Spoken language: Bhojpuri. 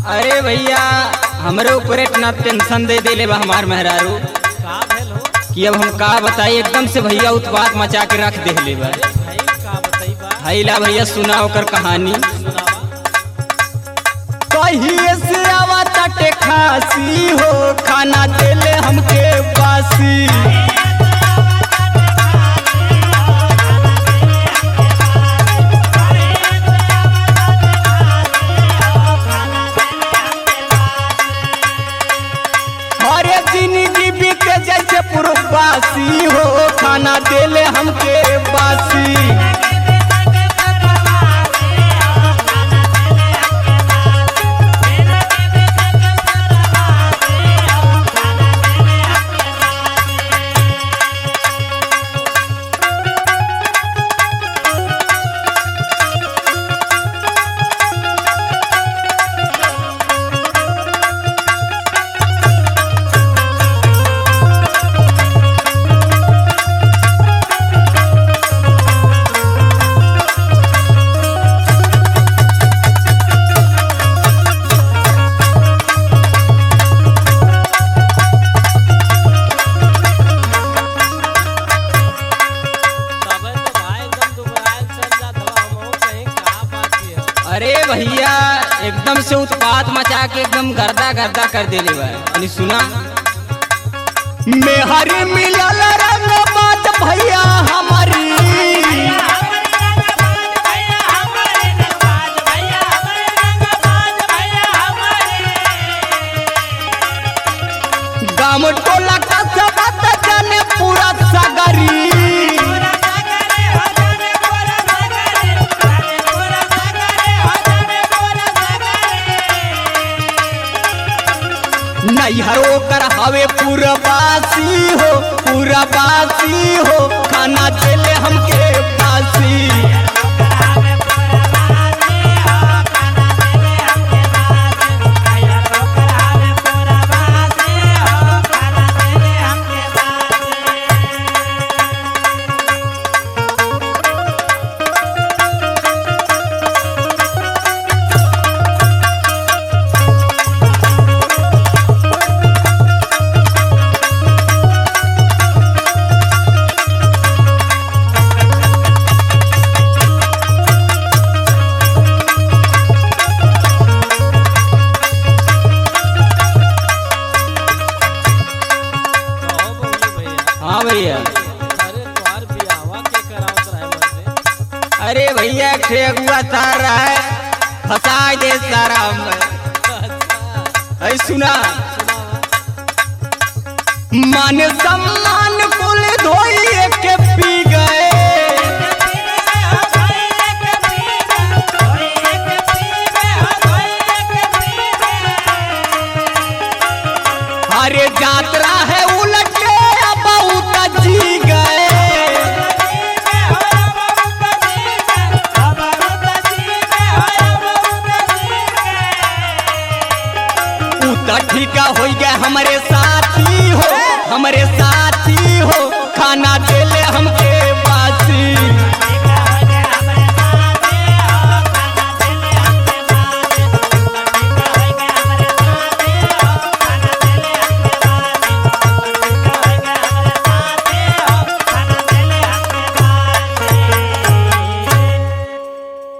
अरे भैया हमरे ऊपर इतना टेंशन दे देले बा हमार मेहरारू का भेल हो कि अब हम का बताई एकदम से भैया उत्पात मचा के रख देले बा भाई का बताई बा हैला भैया सुना ओकर कहानी सुनावा कहिए से आवा तटे खासी हो खाना देले हमके बासी हरे जिंदगी बीते जैसे पूर्ववासी हो खाना देले हमके बासी तबे तो भाई एकदम दुबराइल चल जात हवा हमहू कहीं का बात है अरे भैया एकदम से उत्पात मचा के एकदम गर्दा गर्दा कर देले बा यानी सुना मेहरी मिलल रंग बात भैया हमारी गाम टोला का सब जाने पूरा सगरी नैहरो कर हवे पूरबासी हो पूरबासी हो खाना देले हमके बासी कहो बोली भैया हाँ भैया अरे तोहार बियाहवा के करावत रहे मुझसे अरे भैया ठेकुआ सारा है फंसा दे सारा हम अच्छा अरे सुना सुनावा मान सम्मान कुल धोइए के पी गए अरे यात्रा है उलटे बहुत जी गए ऊ तो ठीका हो गया हमारे साथी हो हमारे साथी हो खाना देले हमके